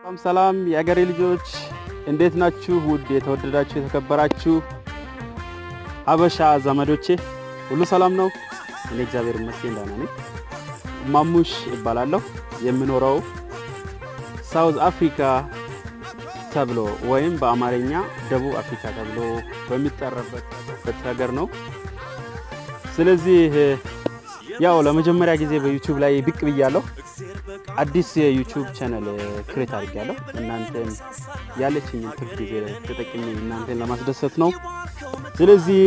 ሰላም ሰላም የአገሬ ልጆች እንዴት ናችሁ? ውድ የተወደዳችሁ የተከበራችሁ ሀበሻ ዘመዶቼ ሁሉ ሰላም ነው? እኔ እግዚአብሔር ይመስገን ደህና ነኝ። ማሙሽ እባላለሁ። የምኖረው ሳውዝ አፍሪካ ተብሎ ወይም በአማርኛ ደቡብ አፍሪካ ተብሎ በሚጠራበት ሀገር ነው። ስለዚህ ያው ለመጀመሪያ ጊዜ በዩቲዩብ ላይ ብቅ ብያለሁ። አዲስ የዩቲዩብ ቻናል ክሬት አድርጌያለሁ። እናንተን ያለችኝን ትርፍ ጊዜ ተጠቅሜ እናንተን ለማስደሰት ነው። ስለዚህ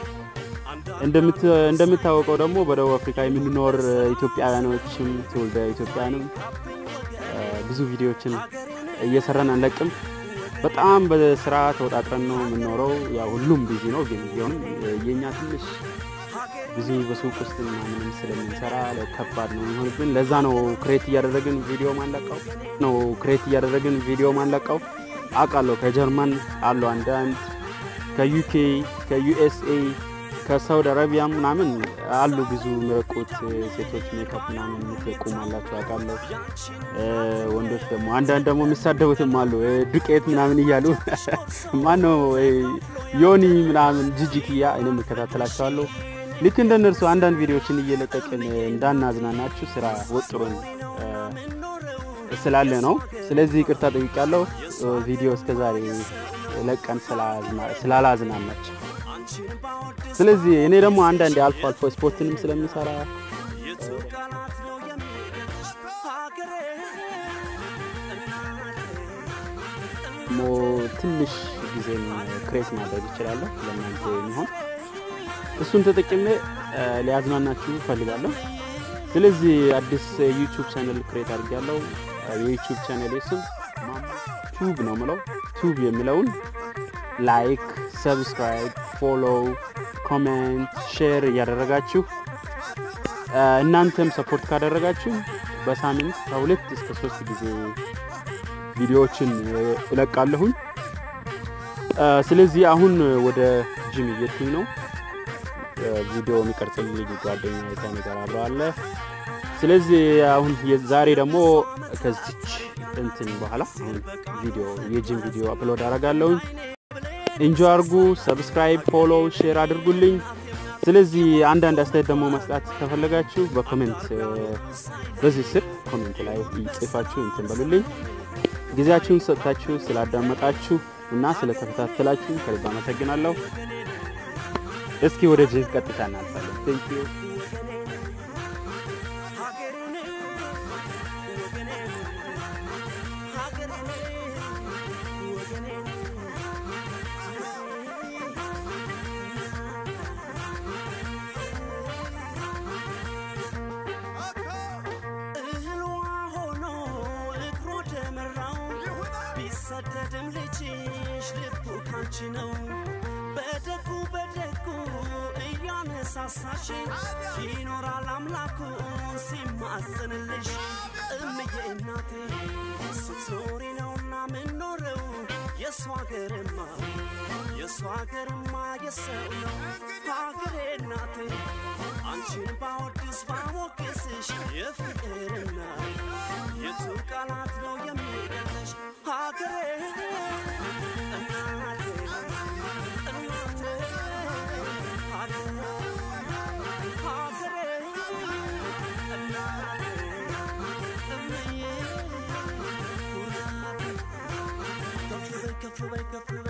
እንደምታወቀው ደግሞ በደቡብ አፍሪካ የምንኖር ኢትዮጵያውያኖችም ትውልደ ኢትዮጵያውያንም ብዙ ቪዲዮዎችን እየሰራን አንለቅም። በጣም በስራ ተወጣጥረን ነው የምንኖረው። ያው ሁሉም ቢዚ ነው፣ ግን ቢሆንም የእኛ ትንሽ ብዙ በሱቅ ውስጥ ምናምንም ስለምንሰራ ከባድ ነው የሚሆንብን። ለዛ ነው ክሬት እያደረግን ቪዲዮ ማንለቀው ነው ክሬት እያደረግን ቪዲዮ ማንለቀው። አውቃለሁ ከጀርመን አሉ አንዳንድ ከዩኬ ከዩኤስኤ ከሳውዲ አረቢያ ምናምን አሉ ብዙ የሚረቁት ሴቶች ሜካፕ ምናምን የምትለቁም አላቸው አውቃለሁ። ወንዶች ደግሞ አንዳንድ ደግሞ የሚሳደቡትም አሉ ዱቄት ምናምን እያሉ ማነው ዮኒ ምናምን ጅጅክያ እኔ የምከታተላቸዋለሁ። ልክ እንደ እነርሱ አንዳንድ ቪዲዮዎችን እየለቀቅን እንዳናዝናናችሁ ስራ ወጥሮን ስላለ ነው። ስለዚህ ይቅርታ ጠይቃለሁ። ቪዲዮ እስከዛሬ ለቀን ስላላዝናናችሁ። ስለዚህ እኔ ደግሞ አንዳንድ አልፎ አልፎ ስፖርትንም ስለሚሰራ ትንሽ ጊዜን ክሬት ማድረግ ይችላለሁ ለእናንተ የሚሆን እሱን ተጠቅሜ ሊያዝናናችሁ እፈልጋለሁ። ስለዚህ አዲስ ዩቲዩብ ቻነል ክሬት አድርጌያለሁ። የዩቲዩብ ቻነል ስም ቱብ ነው ምለው። ቱብ የሚለውን ላይክ፣ ሰብስክራይብ፣ ፎሎው፣ ኮሜንት፣ ሼር እያደረጋችሁ እናንተም ሰፖርት ካደረጋችሁ በሳምንት ከሁለት እስከ ሶስት ጊዜ ቪዲዮዎችን እለቃለሁኝ። ስለዚህ አሁን ወደ ጂም እየሄድኩኝ ነው። ቪዲዮ የሚቀርጽልኝ ልጅ ጓደኛ ከኔ ጋር አብረው አለ። ስለዚህ አሁን ዛሬ ደግሞ ከዚች እንትን በኋላ አሁን ቪዲዮ የጂም ቪዲዮ አፕሎድ አደርጋለሁኝ። እንጆ አድርጉ፣ ሰብስክራይብ፣ ፎሎ፣ ሼር አድርጉልኝ። ስለዚህ አንዳንድ አስተያየት ደግሞ መስጣት ከፈለጋችሁ በኮሜንት በዚህ ስር ኮሜንት ላይ ጽፋችሁ እንትን በሉልኝ። ጊዜያችሁን ሰጥታችሁ ስላዳመጣችሁ እና ስለተከታተላችሁ ከልብ አመሰግናለሁ። እስኪ ወደ ጂም ቀጥታ እናልፋለን። ቴንክ ዩ ቢሰደድም ልጅሽ ልቡ ካንቺ ነው በደጉ በደጉ እያነሳሳሽ ይኖራል አምላኩ ሲማጽንልሽ እምዬ እናቴ ስትኖሪ ነውና ምኖረው የእሱ ሀገርማ የእሱ ሀገርማ የሰው ነው ሀገሬ እናቴ አንቺን ባወድስ ባሞገስሽ የፍቅርና የቱ ቃላት ነው የሚገልጥሽ ሀገሬ እናቴ ከፍ በይ ከፍ በይ